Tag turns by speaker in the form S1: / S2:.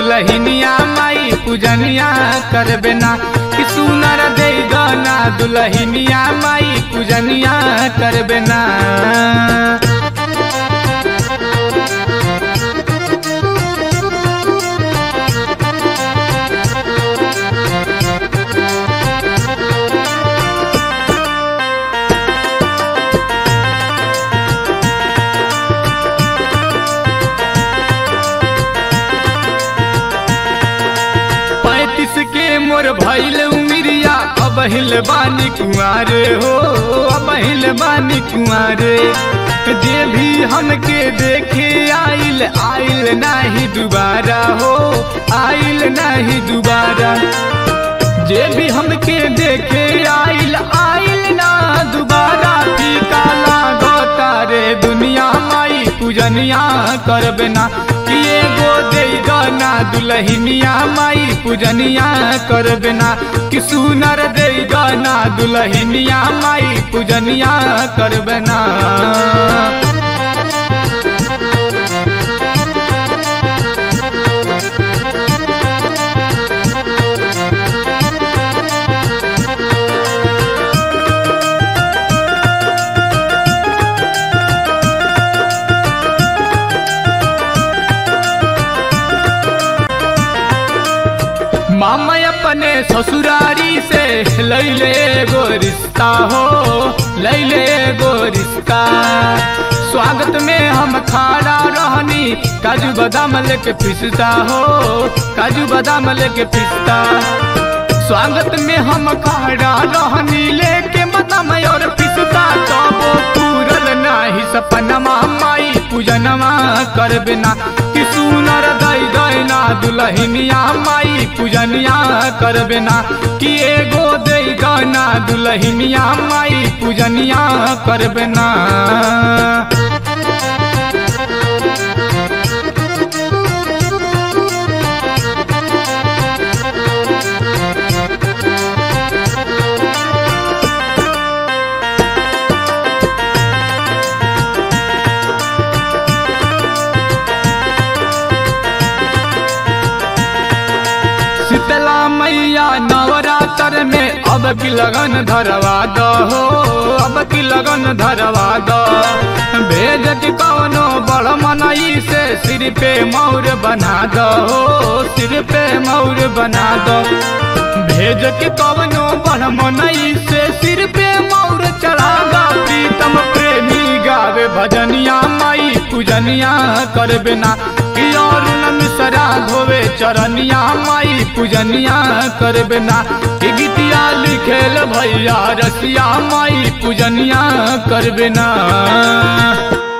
S1: दुलहिनिया माई पूजनिया करबे ना कि सुनर दे गाना दुलहिनिया माई पूजनिया करबे ना पैतीस के मोर भैल उमिरिया अब हिल बानी कुआरे हो अब हिल बानी कुआरे जे भी हमके देखे आइल आइल नाही दोबारा हो आइल नाही दोबारा जे भी हमके देखे आइल आइल ना दोबारा फीका लागो तारे दुनिया माई पूजनिया करबे ना कि एगो दे गाना दुलहिनिया माई पूजनिया करबे ना कि सुनर दे गाना दुलहिनिया माई पूजनिया करबे ना मामा अपने ससुरारी से लैले गो रिश्ता हो लैले गो रिश्ता स्वागत में हम खाड़ा रहनी काजू बादाम लेके पिसता हो काजू बादाम लेके पिसता स्वागत में हम खाड़ा रहनी लेके बादाम और पिसता तब पूरल नाही सपनमा माई पूजनमा करबे ना कि सुनर दई दई ना दुलहिनिया माई पूजनिया करबे ना कि एगो दे गाना दुलहिनिया माई पूजनिया करबे ना शीतला मैया नवरात्र में अब की लगन धरवा दो हो अब की लगन धरवा दो भेज के कौनो बड़ मनई से सिर पे मौर बना दो हो सिर पे मौर बना दो भेज के कौनो बड़ मनई से सिर पे मौर चढ़ा दो प्रीतम प्रेमी गावे भजनिया माई पूजनिया करबे ना कि और मिसरा धोवे चरनिया माई पूजनिया करबे ना कि गीतिया लिखेल भैया रसिया माई पूजनिया करबे ना